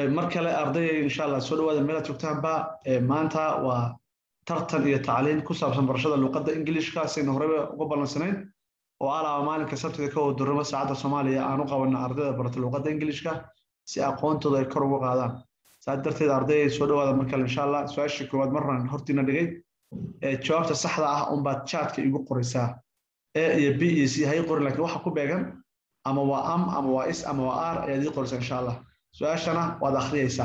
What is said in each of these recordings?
mar kale ardayay insha allah soo dhawaada meelaad joogtaanba maanta waa tartan iyo tacliin ku saabsan barashada luqadda ingiliishka saynu horeba uga ballansanayn oo alaaba maalinka sabtida ka waduramo saacadda soomaaliya aan u qabanna ardayda barata luqadda ingiliishka si aqoontooda ay kor uga qaadaan saa darteed ardayay soo dhawaada mar kale insha allah su-aashii koowaad marran hortiina dhigay jawaabta saxda ah unbaad chatka igu qoraysaa e iyo b iyo c hay qorin lakiin waxa ku beegan ama waa am ama waa is ama waa r ayaad ii qoraysaa insha allah su-aashana waad akhriyaysaa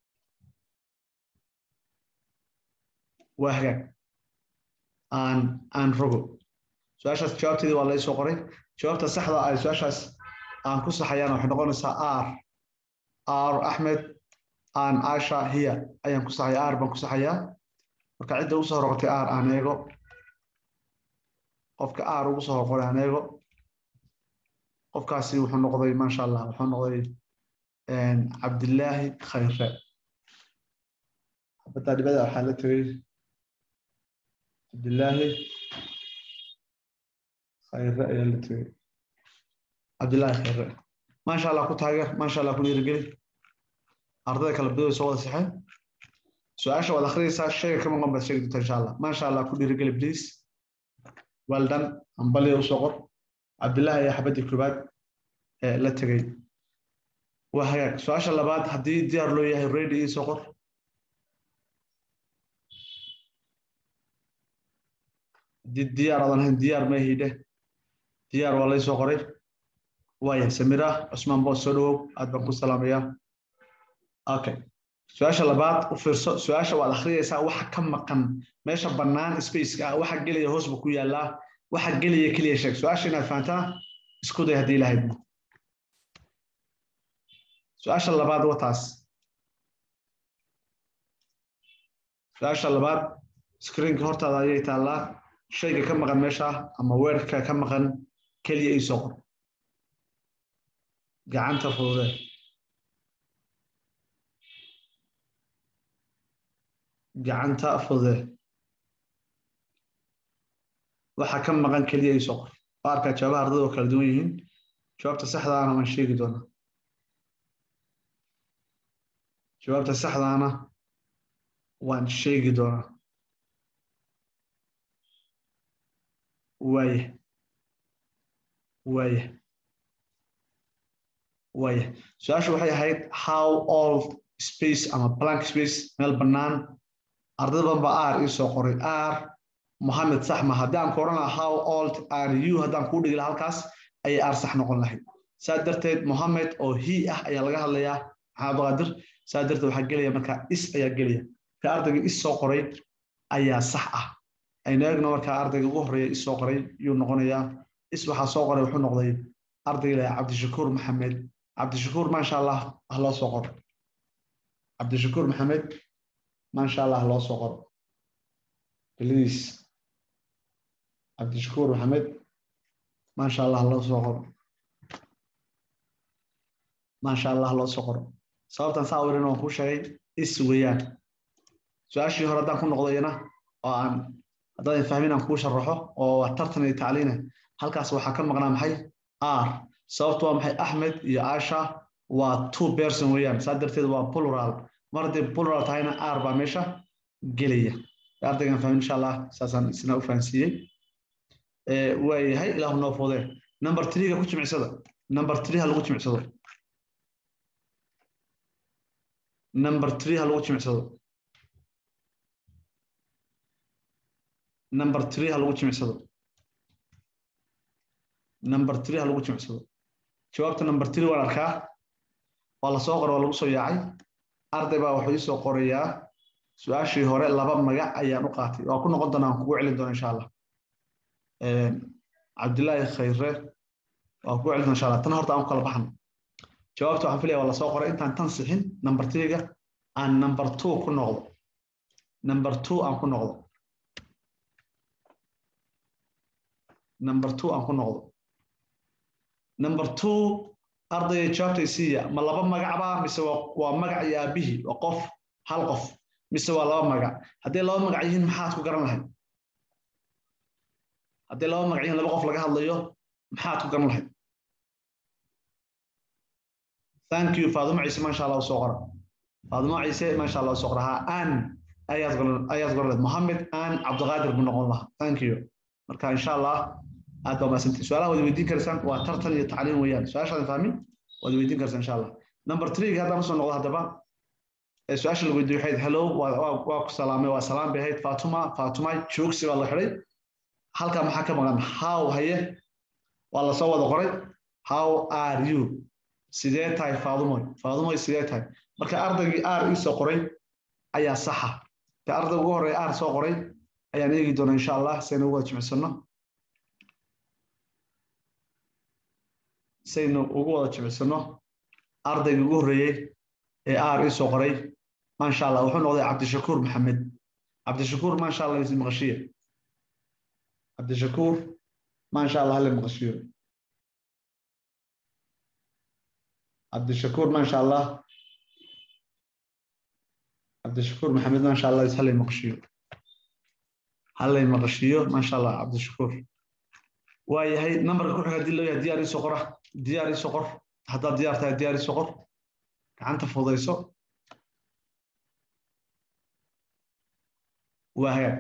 waa hagaag aan aan rogo su-aashaas jawaabteedii waa laysoo qoray jawaabta saxda ay su-aashaas aan ku saxayaan waxay noqonaysaa r r axmed aan asha hiya ayaan ku saxaya r baan ku saxayaa marka cidda ugu soo horqotay r aan eego qofka r ugu soo horqoray aan eego qofkaasi wuxuu noqday maasha allah wuxuu noqday cabdillaahi khayre xabaddaa dhibada waxaa la tegey cabdillaahi khayre ayaa la tegey cabdillaahi khayre maasha allah ku taageer maasha allah ku dhiirigeli ardayda kala badooda soo wada saxeen su-aasha waad akhriyaysaa shayga ka maqan baad sheegi doonta insha allah maasha allah ku dhiirigeli please well done ambaliya usoo qor cabdillaahi ayaa xabaddii koobaad la tegey waa hagaag su-aasha labaad haddii diyaar loo yahay ready ii soo qor haddii diyaar aadan ahayn diyaar ma hidhe diyaar waa laysoo qoray waaya samira cusmaan boos soo dhawow aad baan ku salaamayaa okay su-aasha labaad u fiirso su-aasha waad akhriyaysaa waxa ka maqan meesha bannaan spaceka ah waxa gelaya hoos buu ku yaallaa waxa gelaya keliya sheeg su-aasha inaad fahantaa isku day haddii ilahayd su-aasha labaad wataas su-aasha labaad screenka hortaada ayay taallaa shayga ka maqan meesha ama weerka ka maqan keliya ii soo qor gacanta fudude gacanta fudude waxa ka maqan keliya ii soo qor qaarkaa jawaabaha ardada oo kala duwan yihiin jawaabta saxdaana waan sheegi doonaa jawaabta saxdaana waan sheegi doonaa waaya waaya waaya su-aashu waxay ahayd how old space ama blank space meel bannaan ardada badan baa r ii soo qoray r mohamed sax ma haddii aan ku odhan lahaa how old are you haddaan kuu dhigi lahaa halkaas ayay r sax noqon lahayd saa darteed mohamed oo he ah ayaa laga hadlayaa maxamed abdulqaadir saa darteed waxaa gelaya markaa is ayaa gelaya ka ardayga is soo qoray ayaa sax ah aynu eegno markaa ardayga ugu horreeya is soo qoray yuu noqonayaa is waxaa soo qoray wuxuu noqday ardayga ilaha cabdishakuur maxamed cabdishakuur maasha allah ha loo soo qoro cabdishakuur maxamed maasha allah ha loo soo qoro beliis cabdishakuur maxamed maasha allah ha loo soo qoro maasha allah ha loo soo qoro sababtan saa wirin waan kuu sheegay is weeyaan su-aashii hore haddaan ku noqdayna oo aan haddaadan fahmin aan kuu sharaxo oo waa tartan iyo tacliine halkaas waxaa ka maqnaa maxay r sababtu waa maxay axmed iyo asha waa two person weeyaan saa darteed waa plural mar haddii plural tahayna r baa meesha gelaya ardaygan fahmin insha allah saasaan isna u fahansiiyey waayahay ilaahu noo fudee number three-ga ku jimicsada number three ha lagu jimicsado number three ha lagu jimicsado number three ha lagu jimicsado number three ha lagu jimicsado jawaabta number three waan arkaa waa lasoo qoray waa lagu soo yaacay arday baa wuxuu iisoo qorayaa su-aashii hore laba magac ayaan u qaatay waa ku noqon doonaa aan kugu celin doona insha allah cabdillaahi khayre waa kugu celin doona insha allah tan horta aan ku kala baxno jawaabta waxaan filaya waa lasoo qoray intaan tan sixin number three-ga aan number two ku noqdo number two aan ku noqdo number two aan ku noqdo number two ardayga jawaabtay siiya ma laba magacba mise waa magac iyo aabihii waa qof hal qof mise waa laba magac hadday laba magac yihiin maxaad ku garan lahayd hadday laba magac yihiin laba qof laga hadlayo maxaad ku garan lahayd thank you faaduma ciise maasha allah soo qora faadimo ciise maasha allah soo qorahaa an ayaad qoran ayaad qoran mohamed an cabdiqaadir buu noqon lahaa thank you marka insha allah aad baa maasantay su-aalaha waad weydiin karaysaan waa tartan iyo tacliin weeyaan su-aashaadan fahmin waad weydiin karaysaan insha allah number three haddaan usoo noqdo haddaba su-aasha la weydiiyo waxayd hello waa ku salaamay waa salaam bay ahayd fatuma fatuma joogsi baa la xidhay halkaa maxaa ka maqan how haye waa lasoo wada qoray how are you sidee tahay faadumoy faadumoy sidee tahay marka ardaygii r iisoo qoray ayaa saxa ka ardayga ugu horreeya r soo qoray ayaan eegi doonaa insha allah saynu ugu wada jimicsano saynu ugu wada jimicsano ardaygii ugu horreeyey ee r iisoo qoray maasha allah wuxuu noqday cabdishakuur maxamed cabdishakuur maasha allah is maqashiye cabdishakuur maasha allah hale maqashiyo cabdishakuur maasha allah cabdishakuur maxamed maasha allah is halay maqashiyo halay maqashiyo maasha allah cabdishakuur waa yahay nambarka ku xiga hadii loo yahay diyaar isoo qora diyaar isoo qor haddaad diyaar tahay diyaar isoo qor gacanta fudayso waa hagaag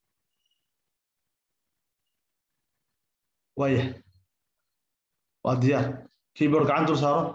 waaya waa diyaar keyboard gacan dul saaro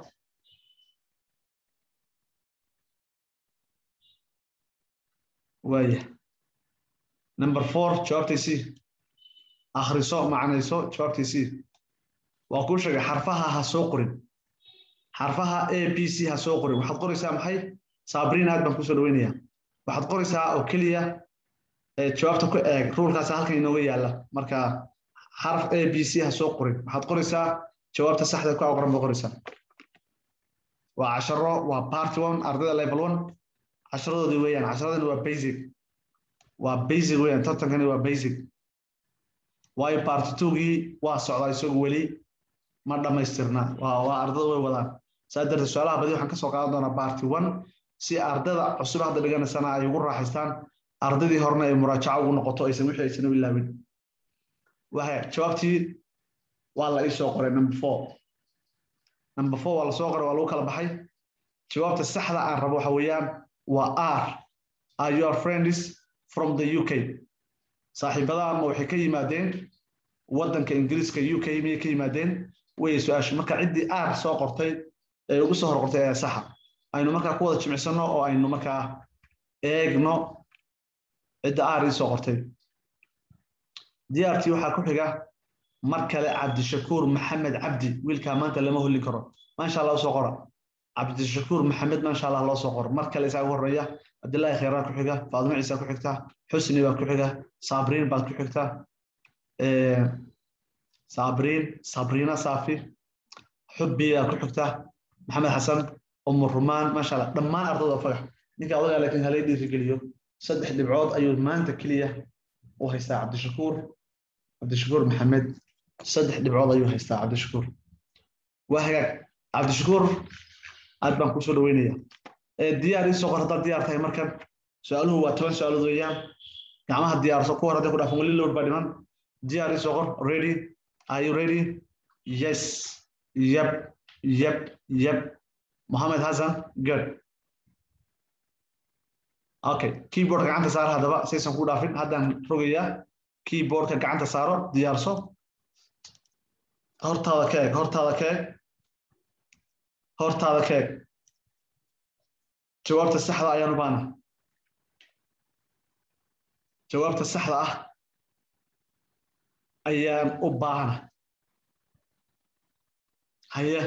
waaya number four jawaabtaysii akhriso macnayso jawaabtaysii waa kuu sheegay xarfaha ha soo qorin xarfaha a b c ha soo qorin waxaad qoraysaa maxay sabriin aad baan kusoo dhaweynaya waxaad qoraysaa oo keliya jawaabta ku eeg ruulkaas halkan inooga yaala marka xarf a b c ha soo qorin waxaad qoraysaa jawaabta saxda ku aqoran baad qoraysaa waa casharo waa part one ardayda level one casharadoodii weeyaan casharadani waa basic waa basic weeyaan tartankani waa basic waayo part twogii waa socdaa isagu weli ma dhammaystirna waa waa ardada way wadaan saa darteed su-aalaha badi waxaan kasoo qaadan doonaa part one si ardada cusub hadda dhiganaysana ay ugu raaxaystaan ardadii horena ay muraajaco ugu noqoto aysan wixii aysan u ilaawin waxa jawaabtii waa la ii soo qoray number four number four waa la soo qoray waa lagu kala baxay jawaabta saxda aan rabo waxa weeyaan waa r are your friends from the uk saaxiibadaha ma waxay ka yimaadeen waddanka ingiriiska uk miyay ka yimaadeen way su-aashu marka ciddii r soo qortay ee ugu soo hor qortay ayaa saxa aynu markaa ku wada jimicsano oo aynu markaa eegno cidda r ii soo qortay diyaartii waxaa ku xiga mar kale cabdishakuur maxamed cabdi wiilkaa maanta lama holli karo maasha allah usoo qora cabdishakuur maxamed maasha allah loo soo qoro mar kale isaa ugu horreeya cabdillaahi khayraa ku xiga faadimo ciisa ku xigta xusni baa ku xiga sabriin baad ku xigta sabriin sabriina saafi xubbi baa ku xigta maxamed xasan umu rumaan maasha allah dhammaan ardada fagax ninka odagaa laakiin halay dhiirigeliyo saddex dhibcood ayuu maanta keliya u haystaa cabdishakuur cabdishakuur maxamed saddex dhibcood ayuu haystaa cabdishakuur waa hagaag cabdishakuur aad baan kusoo dhaweynaya diyaar ii soo qor haddaad diyaar tahay markan su-aaluhu waa toban su-aalood weeyaan gacmaha diyaarso ku hor hadday ku dhaafan weli lowr baa dhiman diyaar ii soo qor ready are you ready yes yep yep yep mohamed hassan good okay keyboardka gacanta saaro haddaba saysan ku dhaafin haddaan rogayaa keyboardka gacanta saaro diyaarso hortaada ka eeg hortaada ka eeg hortaada ka eeg jawaabta saxda ayaan u baana jawaabta saxda ah ayaan u baahana haye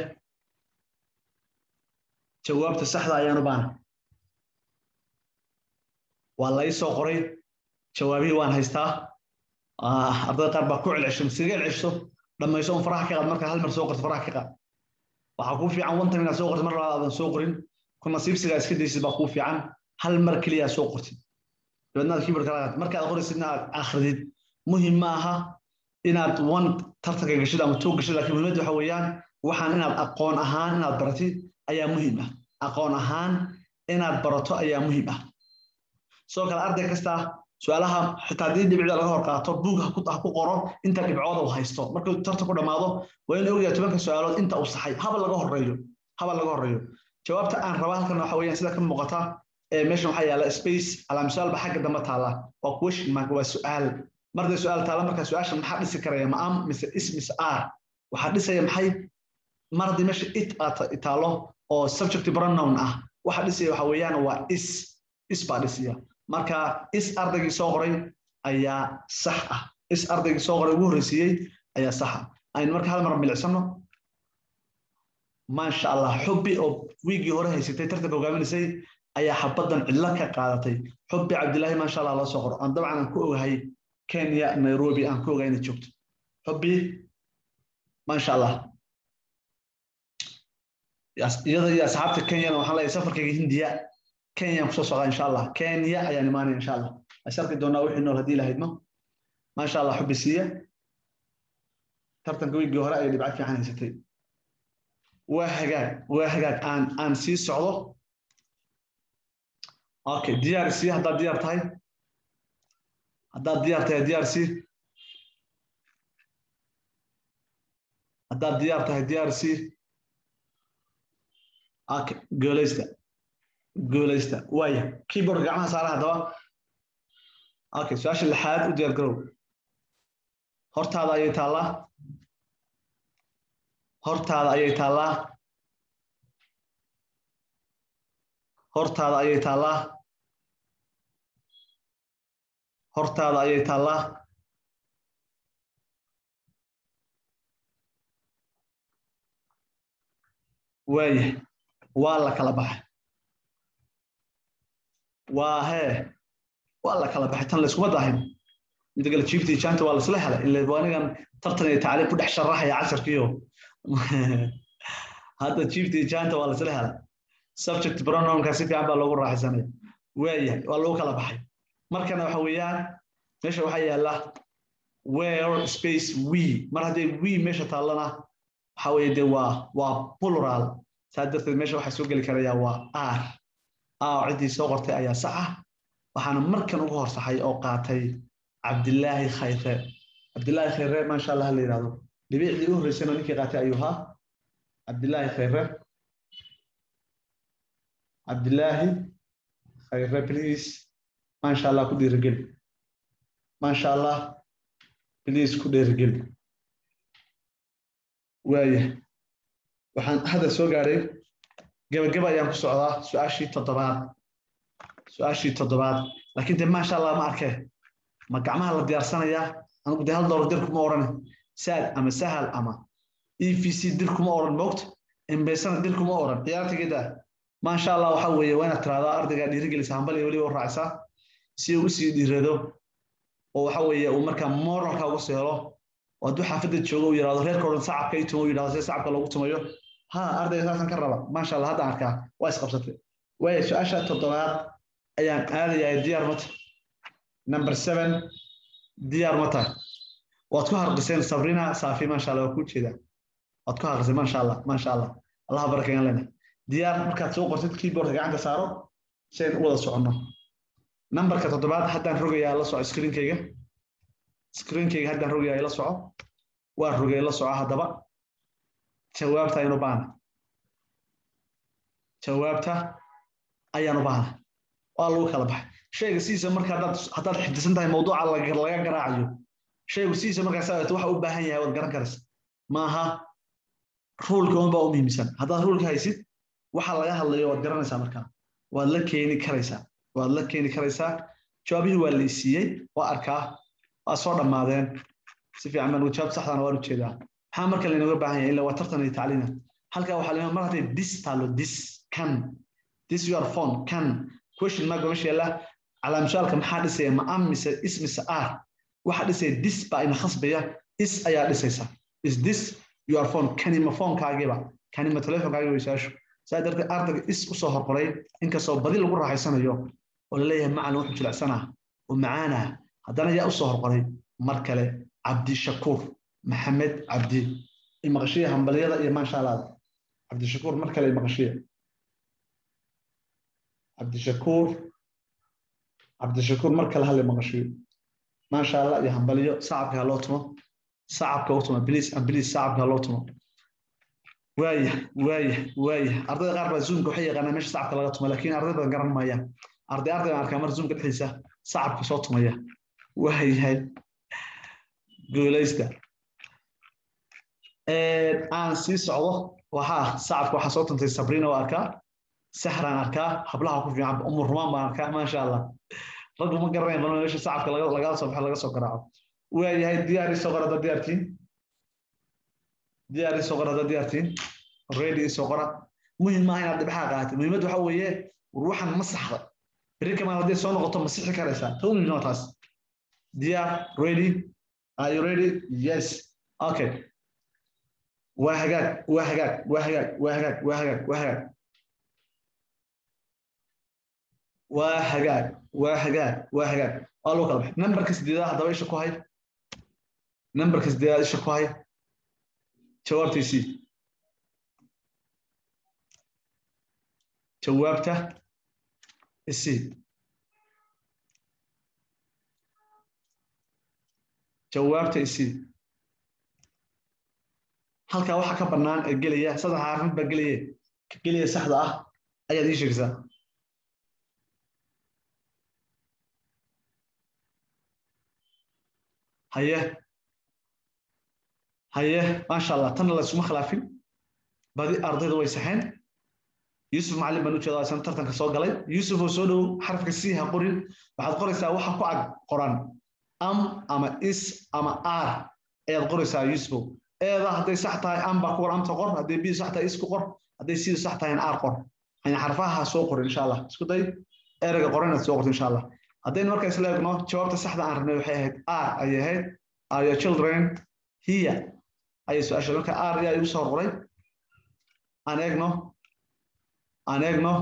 jawaabta saxda ayaan u baana waa la ii soo qoray jawaabihii waan haystaa ardada qaar baa ku celcesho masiga celcesho dhammayso un faraha ka qaad markaa hal mar soo qorto faraha ka qaad waxaa kuu fiican one time inaad soo qortid mar labaad aadan soo qorin ku nasiibsigaa iska daysid baa kuu fiican hal mar keliya soo qortid dabeedna aad keyboard kala qaad markaad qoraysidna aad akhridid muhim ma aha inaad one tartanka gashid ama two gashid laakiin muhiimadda waxa weeyaan waxaan inaad aqoon ahaan inaad baratid ayaa muhiim ah aqoon ahaan inaad barato ayaa muhiim ah sidoo kale arday kasta su-aalaha xitaa haddii dhibicda laga hor qaato buug ha ku qoro inta dhibcooda uu haysto markuu tartan ku dhammaado waa in ogyahay tobanka su-aalood inta uu saxay haba laga horeeyo haba laga horeeyo jawaabta aan raba halkan waxa weeyaan sida ka muuqata ee meeshan waxaa yaala space alaamsaalba xagga dambe taala waa question mark waa su'aal marday su'aal taala marka su-aashan maxaa dhisi karaya ma am mise is mise r waxaa dhisaya maxay mar haddii meesha it taalo oo subject pronoun ah waxa dhisaya waxa weeyaan waa is is baa dhisaya marka is ardaygii soo qoray ayaa sax ah is ardaygii soo qoray ugu horreysiiyey ayaa saxa aynu marka hal mar milicsano maasha allah xubbi oo wiigii hore haysatay tartanka hogaaminaysay ayaa xabaddan cidlo ka qaadatay xubbi cabdilaahi maasha allah loo soo qoro aan dabcan aan ku ogahay kenya nairobi aan ku ogahay inay joogto xubbi maasha allah iyada iyo asxaabta kenyana waxaan leeyahay safarkayga hindiya kenyaan kusoo socdaa insha allah kenya ayaan imaanaya insha allah is arki doonaa wixii nool haddii lahaydno maasha allah xubbi siiya tartanka wiigii hore ayay dhibco fiican haysatay waa hagaag waa hagaag aan aan sii socdo okay diyaar sii haddaad diyaar tahay haddaad diyaar tahay diyaar sii haddaad diyaar tahay diyaar sii okay goolaysta goolaysta waaya keyboard gacmaha saara haddaba okay su-aasha lixaad u diyaar garow hortaada ayay taallaa hortaada ayay taallaa hortaada ayay taallaa hortaada ayay taallaa waaya waa la kala baxay waa hee waa la kala baxay tan layskuma daahin mida kale jiifta iyo jaanta waa laisla helay ila anigan tartan iyo tacliim ku dhex sharaxaya casharkiyo hadda jiifta iyo jaanta waa laisla helay subject pronounka si fiican baa loogu raaxaysanaya waaya waa lagu kala baxay markana waxa weeyaan meesha waxaa yaala where space we mar haddii we meesha taallana waxa weeye dee waa waa plural saa darteed meesha waxaa soo geli karaya waa r r ciddii soo qortay ayaa sax ah waxaana markan ugu horsaxay oo qaatay cabdilaahi khayre cabdilaahi khayre maasha allah la yidhahdo dhibicdii u horreysayna ninkii qaatay ayuu ahaa cabdilaahi khayre cabdilaahi khayre please maasha allah ku dhiirigeli maasha allah please ku dhiirigeli waaya waxaan hadda soo gaadhay gebageba ayaan ku socdaa su-aashii toddobaad su-aashii toddobaad laakiin de maasha allah ma arkee ma gacmaha la diyaarsanayaa anigu de hal doolar dir kuma odhan saad ama sahal ama e v c dir kuma odhan moogta embesana dir kuma odhan ciyaartigeeda maasha allah waxa weeye waa inaad tiraahdaa ardaygaa dhiirigelisa hambal iyo weliba u raacisa si uu usii dhiirado oo waxa weeye uu markaa moralka ugu soo helo oo hadduu xaafadda joogo uu yidhahdo reerka odhan sacabka ii tumo yidhahdo see sacabka loogu tumayo ha ardayga saasan ka raba maasha allah hadda arkaa waa isqabsatay waaya su-aasha toddobaad ayaan aadayaa diyaar mata number seven diyaar ma tahay waad ku harqiseen sabrina saafi maasha allah waa ku jeedaa waad ku harqiseen maasha allah maasha allah allaha barakayan lena diyaar markaad soo qortid keyboardka gacanta saaro si aynu u wada soconno nambarka toddobaad haddaan rogayaa la soco screenkayga screenkayga haddaan rogayaa la soco waa rogay la soco haddaba jawaabta aynu baana jawaabta ayaanu baana waa lagu kala baxay shayga sidiisa marka haddaad haddaad xifdisan tahay mawduuca laga garaacayo shaygu sidiisa markaa saa waxa u baahan yahay waad garan karaysa maaha ruulka unbaa u muhiimsan haddaad ruulka haysid waxa laga hadlayo waad garanaysaa markaa waad la keeni karaysaa waad la keeni karaysaa jawaabihii waa la isiiyey waa arkaa waa soo dhammaadeen si fiican baan jawaab saxdana waan ujeedaa maxaa marka laynooga baahan yahay ila waa tartan iyo tacliina halkaa waxaa leeyahay mar hadday dis taalo dis kan dis your phone kan question mark meesha yaalla calaamshaalka maxaa dhisaya ma am mise is mise r waxa dhisaya dis baa ina khasbaya is ayaa dhisaysa is this your phone kani ma phonekaagiiba kani ma telefonkaagiiba isaashu saa darteed ardayga is usoo horqoray inkastoo badi lagu raaxaysanayo oo laleeyahay macalin wuxuu jilicsanaa oo macaanaa haddana yaa usoo horqoray mar kale cabdishakuur maxamed cabdi imaqashiya hambalyada iyo maashaalaada cabdishakuur mar kale imaqashiya cabdishakuur cabdishakuur mar kale hal imaqashiyo maasha allah iyo hambalyo sacabka ha loo tumo sacabka u tumo bliis bliis sacabka ha loo tumo waaya waaya waaya ardayda qaar baa zoomka waxay yaqaanaa meesha sacabka laga tuma laakiin arday badan garan maayaan arday arday baan arkaa mar zoomka dhexdiisa sacabka soo tumaya waayahay guulaysta aan sii socdo waxaa sacabka waxaa soo tuntay sabriina waa arkaa sahraan arkaa hablaha ku fiican umur rumaan baan arkaa maasha allah raggu ma garanayan bal meesha sacabka lagala soo baxo laga soo garaaco waayahay diyaari soo qora hadda diyaartiin diyaari soo qora hadda diyaartiin ready soo qora muhim maaha inaad dhibxaa qaatid muhiimaddu waxa weeye ruuxan ma saxda berri kamaan haddii soo noqoto ma sixi karaysaa ta u muhiimsan taas diyaar ready are you ready yes okay waa hagaag waa hagaag waa hagaag waa hagaag waa hagaag waa hagaag waa hagaag waa hagaag waa hagaag waa loo kala baxay nambarka sideedaad haddaba isha ku hay nambarka sideedaad isha ku hay jawaabtiisii jawaabta isii jawaabta isii halkaa waxa ka bannaan ee gelaya saddex xarfid baa gelaya ka gelaya saxda ah ayaad ii sheegaysaa haye haye maasha allah tanna laysuma khilaafin badi ardayda way saxeen yuusuf macallin baan u jeedaa isan tartanka soo galay yuusuf oo soo dhow xarafka c ha qorin waxaad qoraysaa waxa ku ag qoran am ama is ama r ayaad qoraysaa yuusufow eeda hadday sax tahay am baa ku qor amta qor hadday b sax tahay is ku qor hadday c sax tahay r qor yani xarfaha soo qorin insha allah isku day ereyga qoran inaad soo qorto insha allah haddaynu marka isla eegno jawaabta saxda aan rabnay waxay ahayd r ayay ahayd are your children here ayay su-aasha marka r yaa igu soo qoray aan eegno aan eegno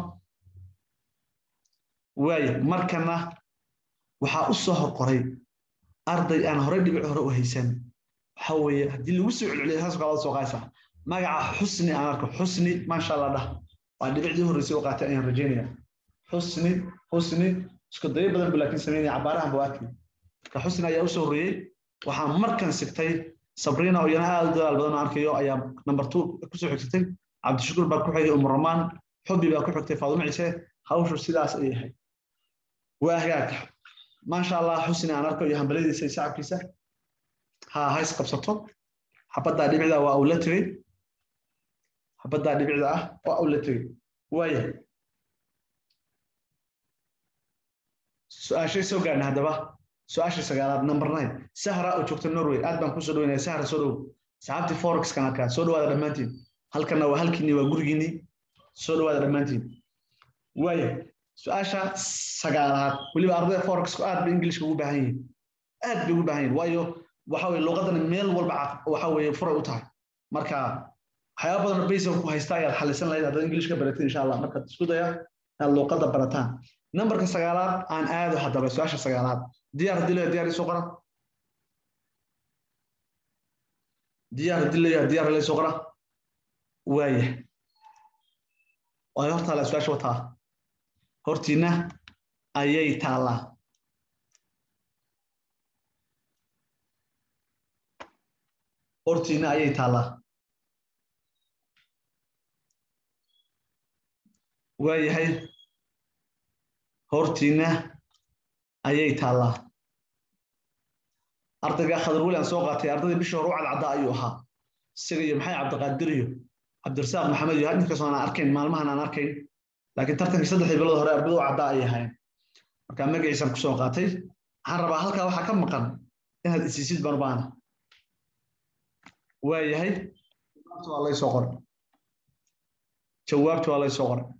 waaya markana waxaa u soo hor qoray arday aan horey dhibic hore u haysan waxa weeye haddii lagu soo celceliyo saas kala soo qaaysa magaca xusni aan arko xusni maasha allah dhah waa dhibicdii horreysay u qaatay ayaan rajaynaya xusni xusni isku dayo badan bu laakiin sameynaya cabaarahan buu arkay marka xusni ayaa usoo horreeyey waxaa markan sigtay sabriina oo iyana aad u dadaal badan oo arkayo ayaa number two kusoo xigsatay cabdishakuur baa ku xigay umuramaan xubbi baa ku xigtay faadumo ciise hawshu sidaas ay ahayd waa hagaag maasha allah xusni aan arko iyo hambaladiisa iyo sacabkiisa ha hays qabsato xabaddaa dhibicda waa uu la tegey xabaddaa dhibicda ah waa uu la tegey waaya su-aashay soo gaarna haddaba su-aasha sagaalaad number nine sahra oo joogta norway aad baan kusoo dhaweynaya sahra soo dhow saxaabtii forexkan arkaa soo dhawaada dhammaantiin halkanna waa halkiinii waa gurigiinii soo dhawaada dhammaantiin waaya su-aasha sagaalaad weliba ardayda forexku aad bay ingilishka ugu baahan yihiin aad bay ugu baahan yihiin waayo waxa weye luqadan meel walba waxa weye furay u tahay marka waxyaaba badan basic ku haysta ayaad xalisan lahayd haddaad ingilishka baratid insha allah marka isku daya inaad luqadda barataan nambarka sagaalaad aan aado haddaba su-aasha sagaalaad diyaar haddii leeyahay diyaar isoo qora diyaar haddii leeyahay diyaar la isoo qora waaya waayo hortaala su-aasha wataa hortiina ayay taallaa hortiina ayay taallaa waayahay hortiina ayay taallaa ardayga khadar weli aan soo qaatay ardaydii bishii hore u cadcadda ayuu ahaa isaga iyo maxay cabdiqaadir iyo cabdirasaaq maxamed iyo inkastoo aan arkayn maalmahan aan arkayn laakiin tartankii saddexdii bilood hore ardayda u caddaa ayay ahayn marka magaciisaan kusoo qaatay waxaan rabaa halkaa waxaa ka maqan inaad isiisid baan baana waayahay jawaabta waa laysoo qoray jawaabta waa laysoo qoray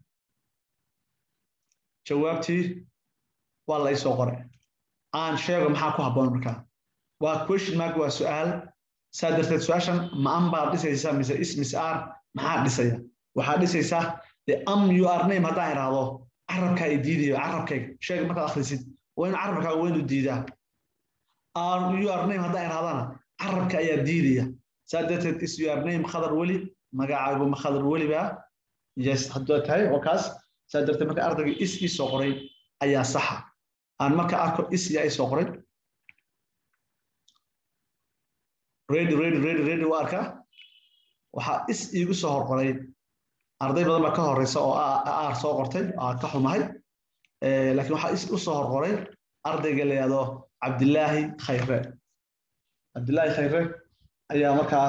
jawaabtii waa laysoo qoray aan sheego maxaa ku habboon markaa waa question mark waa su-aal saa darteed su-aashan ma am baad dhisaysaa mise is mise r maxaa dhisaya waxaa dhisaysaa de am you are name haddaan idhaahdo carabkaa i diidayo carabkayga sheega markaad akhrisid waa in carabkaa weynu diidaa are you are name haddaan idhahdana carabka ayaa diidaya saa darteed is you are name khadar weli magacaagu ma khadar weli baa yes hadduu tahay oo kaas saa darteed marka ardayga is ii soo qoray ayaa saxa aan marka arko is yaa ii soo qoray ready ready ready ready waa arkaa waxaa is iigu soo horqoray arday badan baa ka horeysa oo aar soo qortay aa ka xumahay laakiin waxaa is u soo horqoray ardayga la yihahdo cabdilaahi khayre cabdilaahi khayre ayaa markaa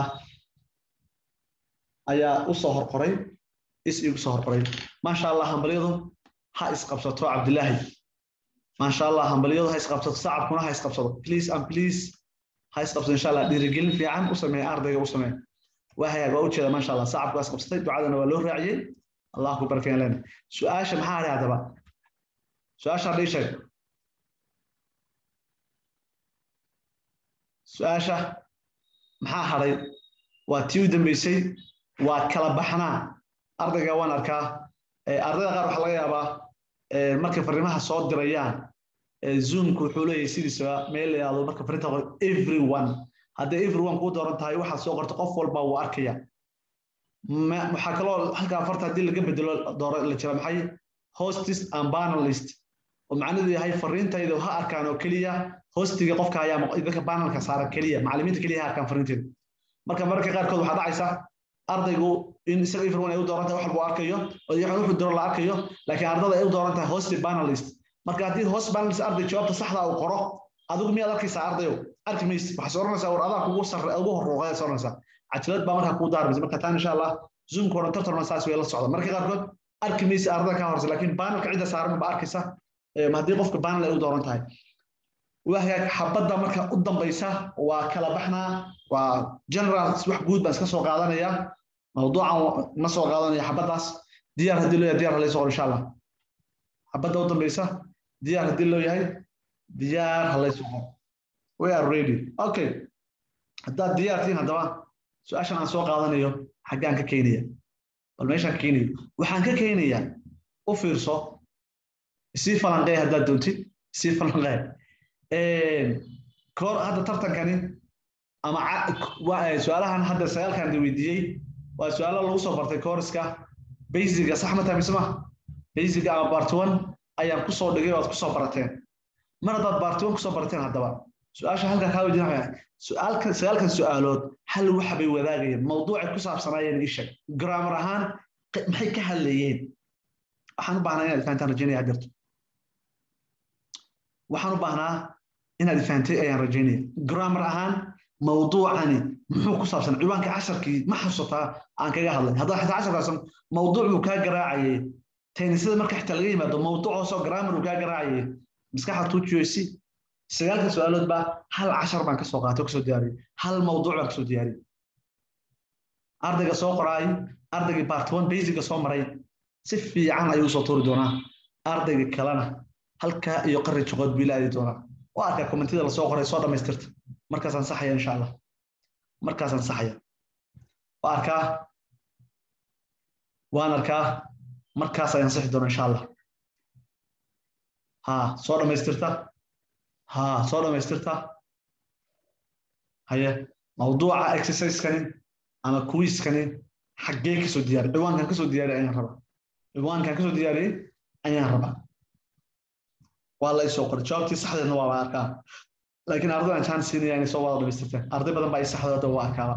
ayaa u soo horqoray is iigu soo horqoray maasha allah hambalyadu ha isqabsato cabdilaahi maasha allah hambalyadu ha isqabsato sacabkuna ha isqabsado please and please ha isqabsato insha allah dhiirigelin fiican u sameeya ardayga u sameeya waa hagaag waa ujeeda maasha allah sacabku waa isqabsatay ducadana waa loo raaciyey allah ku barkeen lena su-aasha maxaa hadhay haddaba su-aasha hadhii sheeg su-aasha maxaa hadhay waa tii u dambeysay waa kala baxnaa ardayga waan arkaa ardayda qaar waxaa laga yaabaa markay fariimaha soo dirayaan zoomku wuxuu leeyahay sidiisaba meel la yidhahdo marka fariinta qor everyone hadday everyone kuu dooran tahay waxaad soo qorta qof walba wuu arkaya waxaa kaloo halkaa farta haddii laga bedelo dooro la jira maxay hostis and panelist oo macnaheedu yahay fariintayda ha arkaan oo keliya hostiga qofka ayaa dadka panelka saaran keliya macallimiinta keliya ha arkaan fariinteeda marka mararka qaarkood waxaa dhacaysa ardaygu in isaga everyone ay u dooran tahay wax walba arkayo oo wuxuu dooran la arkayo laakiin ardada ay u dooran tahay hosti panelist marka haddii host panelist arday jawaabta saxda uu qoro adigu miyaad arkaysaa ardayo arki maysid waxaad oranaysaa war adaa kugu sarre ugu horruuqaya oranaysaa cajalad baa markaa kuu daarmaysa marka taan insha allah zoomka oran tartarna saas way la socda marka qaarkood arki maysid ardada kaa horeysa laakiin panelka cidda saaran ba arkaysa haddii qofka panel ay u dooran tahay wahagaag xabadda marka u dambaysa waa kala baxnaa waa general wax guud baan iska soo qaadanaya mawduucan ma soo qaadanaya xabaddaas diyaar haddii loo yahay diyaar halayso qor insha allah xabadda u dambaysa diyaar haddii loo yahay diyaar halayso qor we are ready okay haddaad diyaar tihiin haddaba su-aashan aan soo qaadanayo xaggaan ka keenaya bal meeshaan ka keenayo waxaan ka keenayaa u fiirso sii falanqeey haddaad doontid sii falanqeey koor hadda tartankani ama su-aalahan hadda sagaalkan weydiiyey waa su-aalo lagu soo bartay kooriska basiga sax ma tahay mise ma basiga ama bartuwan ayaan kusoo dhigay waad kusoo barateen mar haddaad bartuwan kusoo barateen haddaba su-aasha halkaa kaa weydiin waxay su-aalkan sagaalkan su-aalood hal waxa bay wadaagayeen mawduucay ku saabsanaayeen ishag grammar ahaan maxay ka hadlayeen waxaan u baahnaa inaad fahantaan rajaynaya hadirto waxaan u baahnaa inaad fahantay ayaan rajaynaya grammar ahaan mawduucani muxuu ku saabsan ciwaanka casharkii ma xasuutaa aan kaga hadlay haddaa xitaa casharkaasan mawduuc buu kaa garaacayay taynisada marka xitaa laga yimaado mawduuc hoosoo grammar uu kaa garaacayay maskaxda tuujiyoysi sagaalka su-aalood baa hal cashar baan kasoo qaatay kasoo diyaariyey hal mawduuc baan kasoo diyaariyey ardayga soo qoraay ardaygii part one basiga soo maray si fiican ayuu usoo tuuri doonaa ardayga kalena halkaa iyo qari joqood buu ilaadi doonaa waa arkaa kommentida lasoo qoray soo dhammaystirta markaasaan saxaya insha allah markaasaan saxaya waa arkaa waan arkaa markaas ayaan saxi doona insha allah ha soo dhammaystirta ha soo dhammaystirta haye mawduuca exerciseskani ama quiskani xaggee kasoo diyaariy ciwaankan kasoo diyaariy ayaan rabaa ciwaankan kasoo diyaariyey ayaan rabaa waa la isoo qoray jawaabtii saxdeedna waa arkaa laakiin ardaydan jaan siinaya inay soo wada dhamaystirteen arday badan baa i saxdooda waa arkaaba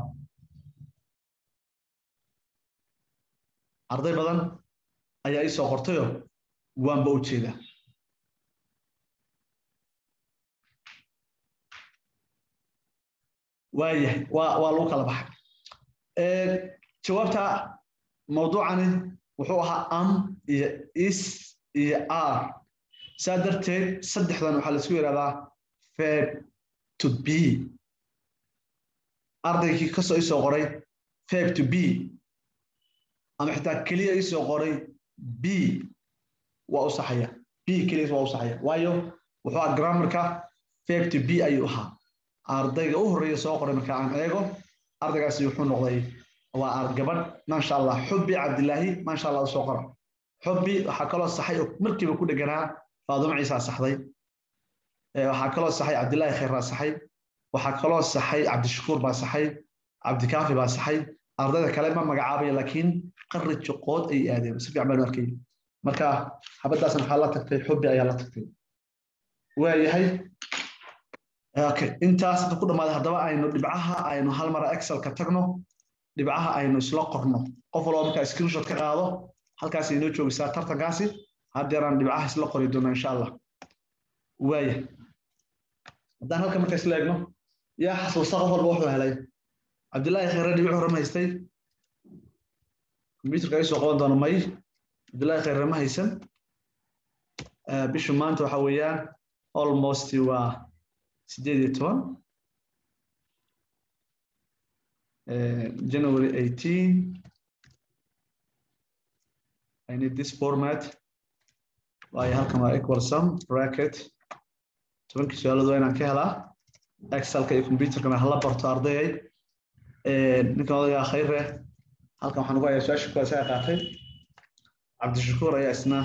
arday badan ayaa ii soo qortayoo waanba u jeedaa waayahay waa waa lagu kala baxay jawaabta mawduucani wuxuu ahaa am iyo is iyo r saa darteed saddexdan waxaa laisku yidhahdaa fab to b ardaygii kasoo isoo qoray fab to b ama xitaa keliya isoo qoray b waa u saxaya b keliya waa u saxaya waayo wuxuu ahaa grammarka fab to b ayuu ahaa ardayga u horreeya soo qoray marka aan eego ardaygaasi wuxuu noqday waa gabadh maasha allah xubbi cabdilaahi maasha allah usoo qora xubbi waxaa kaloo saxay oo markiiba ku dheganaa faadumo ciisaa saxday waxaa kaloo saxay cabdilaahi khayr baa saxay waxaa kaloo saxay cabdishakuur baa saxay cabdikaafi baa saxay ardayda kale ma magacaabaya laakiin qarri joqood ay aadeen si fiican baan u arkay marka xabaddaasna waxaa la tagtay xubbi ayaa la tagtay waayahay okay intaas ku dhammaaday haddaba aynu dhibcaha aynu hal mara excelka tagno dhibcaha aynu isla qorno qof walba markaa screenshot ka qaado halkaas inoo joogaysaa tartankaasi haddeeraan dhibcaha isla qori doona insha allah waaya haddaan halka marka isla eegno yaa xasuusta qof walba wuxuu helay cabdillaahi khayre dhibic hore ma haystay computerka ay soo qaban doono may cabdillaahi khayre ma haysan bishu maanta waxa weeyaan almost waa sideed iyo toban January 18. I need this format. waayo halkan waa equal sum bracket tobankii su-aaladu waa inaan ka helaa excelka iyo computerkana hala barto ardayay ninkan odagaa khayre halkan waxaan ugu hayaa su-aasha kuwaas ayaa qaatay cabdishakuur ayaa isna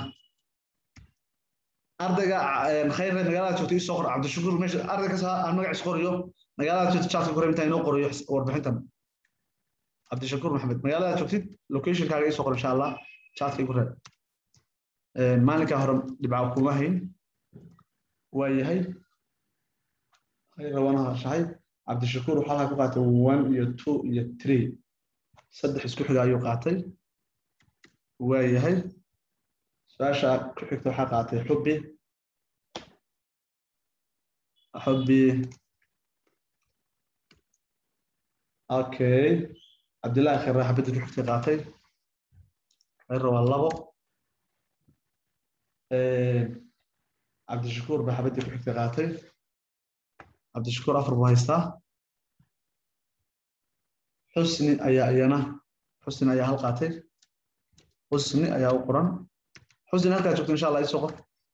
ardayga khayre magaalada joogta isoo qor cabdishakuur meesha arday kasta aan magaciis qoriyo magaalada joogta chatka kore intaan inoo qoriyo warbixintan cabdishakuur maxamed magaalada joogtid locationkaaga isoo qor insha allah chatka igu reeb maalinkaa hore dhibca kuma hayn waa yahay rabanaha shahay cabdishakuur waxaa halkaa ku qaatay one iyo two iyo three saddex isku xiga ayuu qaatay waa yahay su-aasha ku xigta waxaa qaatay xubbi xubbi okay cabdillahi khayre xabadda ku xigtay qaatay khayre waa labo cabdishakuur baa xabaddii ku xigtay qaatay cabdishakuur afar buu haystaa xusni ayaa iyana xusni ayaa hal qaatay xusni ayaa u qoran xusni halkaa joogto insha allah isoo qor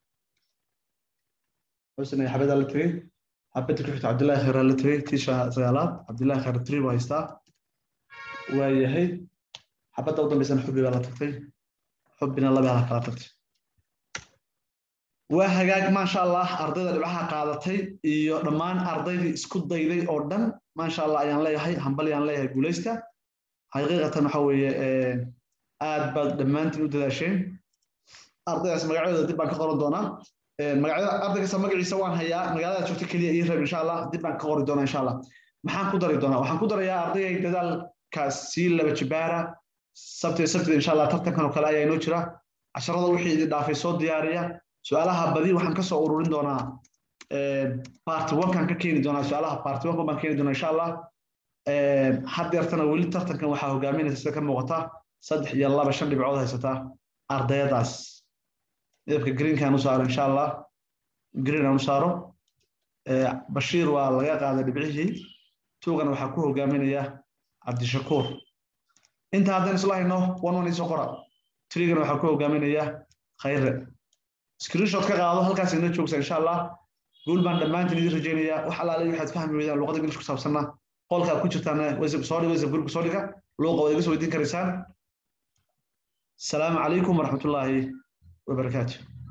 xusni ayaa xabaddaa la tegey xabadda ku xigta cabdillahi khayr la tegey tii sagaalaad cabdillahi khayr three buu haystaa waa yahay xabadda u dambaysana xubbi baa la tagtay xubbina laba hala kala tagtay waa hagaag maasha allah ardayda dhibcaha qaadatay iyo dhammaan ardaydii isku dayday oo dhan maasha allah ayaan leeyahay hambal ayaan leeyahay guulaysta xaqiiqatan waxa weeye aad baad dhammaantiin u dadaasheen ardaydaas magacyadooda dib baan ka qoran doonaa magacyada arday kasta magaciisa waan hayaa magaalada joogta keliya ii reeb insha allah dib baan ka qori doonaa insha allah maxaan ku dari doonaa waxaan ku darayaa ardayay dadaalkaas sii laba jibaara sabtida sabtida insha allah tartankan oo kale ayaa inoo jira casharada wixii idin dhaafay soo diyaariya su-aalaha badi waxaan kasoo ururin doonaa part one-kan ka keeni doonaa su-aalaha part one baan keeni doonaa insha allah haddeertana weli tartankan waxaa hogaaminaysa sida ka muuqata saddex iyo laba shan dhibcood haysataa ardayadaas midabka greenkaan u saaro insha allah green aan u saaro bashiir waa laga qaaday dhibcihii tuugana waxaa ku hogaaminaya cabdishakuur inta haddaan isla hayno one one isoo qora trigana waxaa ku hogaaminaya khayre screenshot ka qaado halkaas inoo joogsa insha allah guul baan dhammaantiin idin rajaynayaa wax allaale waxaad fahmi weydaan luqada ingilish ku saabsanna qolka aad ku jirtaan soo dhiga whatsapp group soo dhiga luuqa waad iga soo weydiin karaysaan asalaamu calaykum waraxmatullaahi wabarakaatu